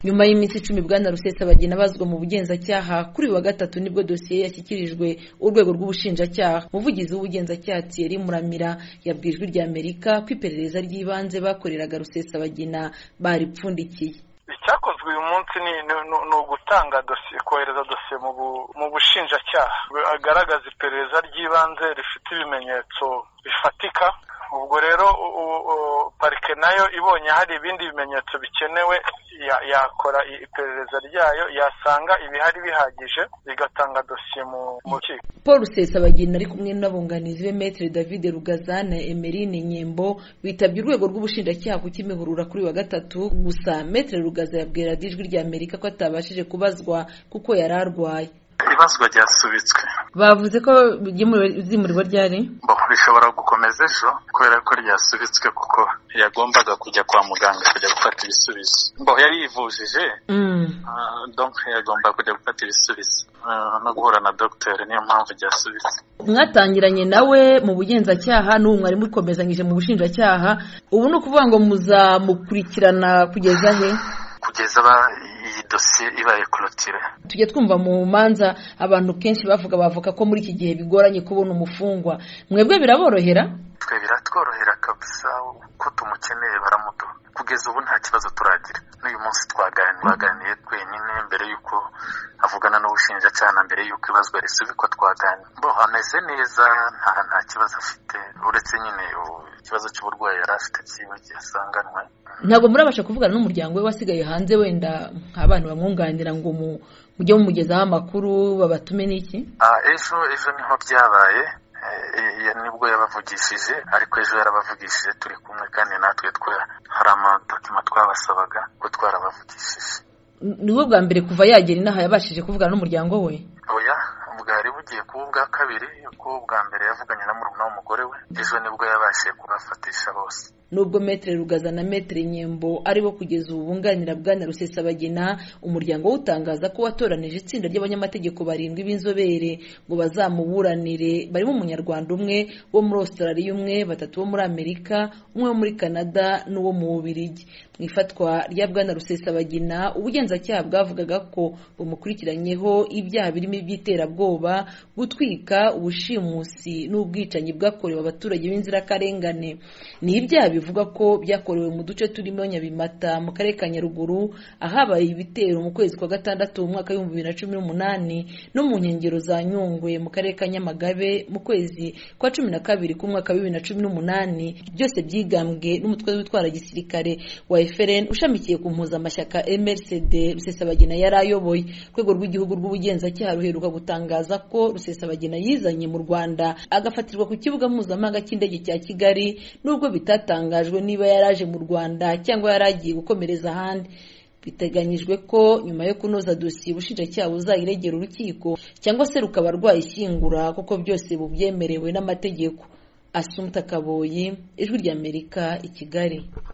nyuma y'iminsi icumi bwana rusesabagina abazwa mu bugenzacyaha kuri wa gatatu nibwo dosiye yashyikirijwe urwego rw'ubushinjacyaha umuvugizi w'ubugenzacyaha thierry muramira yabwiye ijwi rya amerika ko iperereza ry'ibanze bakoreraga rusesabagina baripfundikiye icyakozwe uyu munsi ni ugutanga dosiye kohereza dosiye mu bushinjacyaha agaragaza iperereza ry'ibanze rifite ibimenyetso bifatika ubwo rero parike nayo ibonye hari ibindi bimenyetso bikenewe yakora iperereza ryayo yasanga ibihari bihagije bigatanga dosiye mu rukiko paul rusesabagina ari kumwe n'abunganizi be metere david rugaza na emerine nyembo bitabye urwego rw'ubushinjacyaha ku kimihurura kuri wa gatatu gusa metere rugaza yabwira ijwi rya amerika ko atabashije kubazwa kuko yari arwaye ibazwa ryasubitswe bavuze ko zimurirwa ryari rishobora gukomeza ejo kubera ko ryasubitswe kuko yagombaga kujya kwa muganga kujya gufata ibisubizo mbaho yari yivujije yagomba kujya gufata ibisubizo no guhura na dogiteri niyo mpamvu ryasubitse mwatangiranye nawe mu bugenzacyaha n'ubu mwari mukomezanyije mu bushinjacyaha ubu ni ukuvuga ngo muzamukurikirana kugeza he kugeza iyi dosiye ibaye korotire tujya twumva mu manza abantu kenshi bavuga bavuga ko muri iki gihe bigoranye kubona umufungwa mwebwe biraborohera twe biratworohera kabisa uko tumukeneye baramuduha kugeza ubu nta kibazo turagira n'uyu munsi twaganiriye twenyine mbere y'uko avugana n'ubushinjacyaha na mbere y'uko ibazwa risubikwa twaganira bo ameze neza nta kibazo afite uretse nyine ikibazo cy'uburwayi yari afite yasanganwe ntabwo murabasha kuvugana n'umuryango we wasigaye hanze wenda nk'abantu bamwunganira ngo mujye mumugezaho amakuru babatume n'iki ejo ejo niho byabaye nibwo yabavugishije ariko ejo yarabavugishije turi kumwe kandi natwe hari amadokima twabasabaga ko twarabavugishije niwe bwa mbere kuva yagera inaha yabashije kuvugana n'umuryango we oya bwari bugiye kuba ubwa kabiri kuko ubwa mbere yavuganye na murumuna w'umugore we ejo nibwo yabashije kubafatisha bose nubwo metere rugaza na metere nyembo aribo kugeza ubu bunganira bwana rusesabagina umuryango utangaza ko watoranije itsinda ry'abanyamategeko barindwi b'inzobere ngo bazamuburanire barimo umunyarwanda umwe wo muri australia umwe batatu bo muri amerika umwe wo muri canada n'uwo mu bubirigi mu ifatwa rya bwana rusesabagina ubugenzacyaha bwavugaga ko bumukurikiranyeho ibyaha birimo iby'iterabwoba gutwika ubushimusi n'ubwicanyi bwakorewe abaturage b'inzirakarengane ni ibyaha bivuga ko byakorewe mu duce turimo nyabimata mu karere ka nyaruguru ahabaye ibitero mu kwezi kwa gatandatu mu mwaka w'ibihumbi bibiri na cumi n'umunani no mu nkengero za nyungwe mu karere ka nyamagabe mu kwezi kwa cumi na kabiri k'umwaka w'ibihumbi bibiri na cumi n'umunani byose byigambwe n'umutwe w'itwara gisirikare wa efuperi ushamikiye ku mpuzamashyaka mrcd rusesabagina yari ayoboye urwego rw'igihugu rw'ubugenzacyaha ruheruka gutangaza ko rusesabagina yizanye mu rwanda agafatirwa ku kibuga mpuzamahanga cy'indege cya kigali n'ubwo bitatanga hatangajwe niba yaraje mu rwanda cyangwa yari agiye gukomereza ahandi biteganyijwe ko nyuma yo kunoza dosiye ubushinjacyaha buzayiregera urukiko cyangwa se rukaba rwayishyingura kuko byose bubyemerewe n'amategeko asumta kaboyi ijwi ry'amerika i kigali